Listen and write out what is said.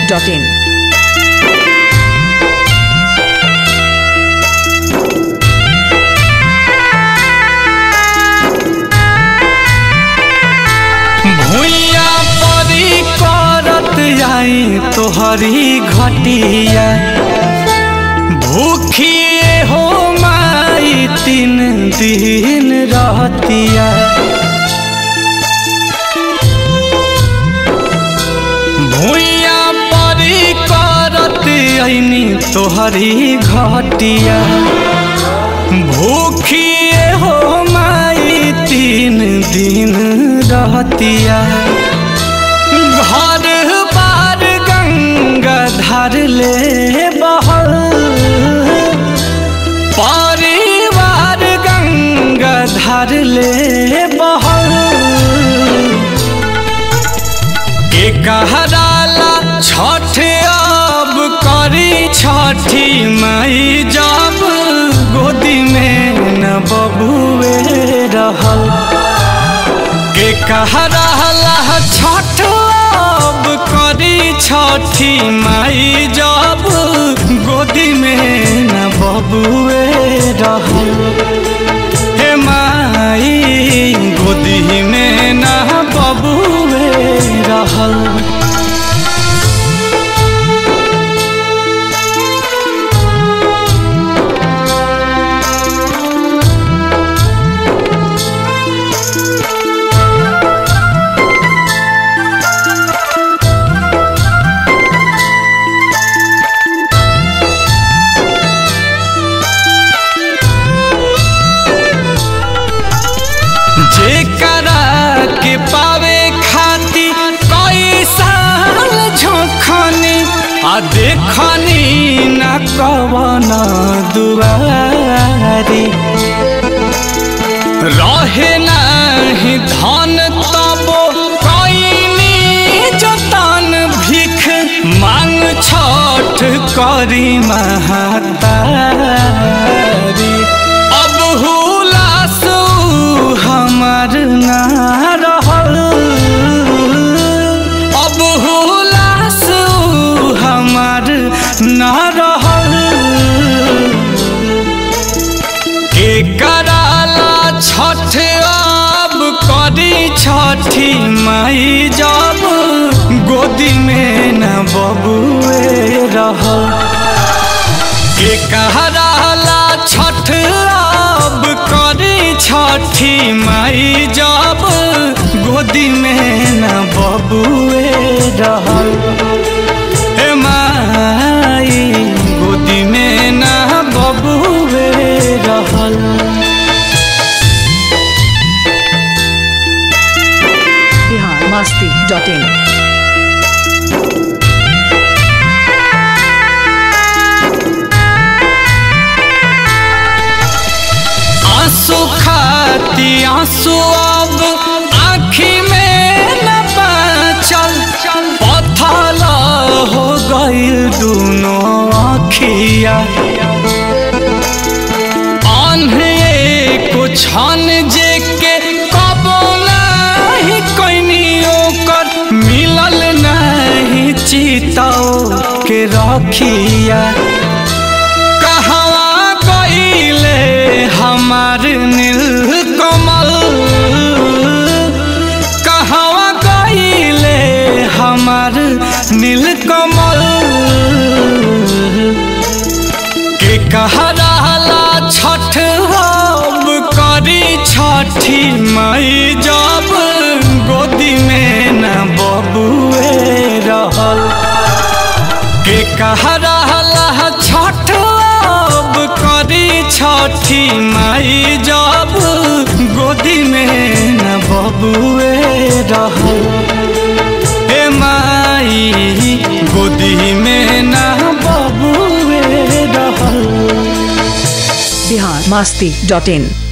masti.in. भुइया परी करत आई तोहरी घटिया भूखिए हो माई तीन दिन रहतिया भुइया परी करत आईनी तोहरी घटिया भूखिए हो माई तीन दिन रहतिया घर बार गंगा धार ले बहल परिवार गंगा धार ले बहल के कहराला छठ अब करी छठी माई जब गोदी में न बबुए रहल के कहराला छठ अब करी छठी माई जब गोदी में न बबुए रहल हे माई गोदी में न बबुए रहल जेकरा के पावे खाती कई साल झोखनी आ देखनी न कवन दुआरी रहे नहीं धन तबो कईनी जतन भिख मांग छठ करी महातारी अब हुलास हमार ना रहल अब हुलास हमार ना रहल के कराला छठ अब करी छठी माई जब गोदी में न बबुए रहल के कहराला छठ अब करी छठी माई जब गोदी में न बबुए रहल हे माई गोदी में न बबुए रहल Bihar masti.in. आंसू खाती आंसू अब आँखी में न बचल पथल हो गईल दोनों आँखिया आन्हे को छन जे के कबो नहीं कोइनी ओकर मिलल नहीं चिताओ के रखिया कहवा गईले हमार नील कमल कहवा गईले हमार नील कमल के कहराला छठ अब करी छठी माई जब गोदी में न बबुए रहल के कहराला छठ अब करी छठी माई जब गोदी में न बबुए रहल हे माई गोदी में न बबुए रहल Bihar masti.in.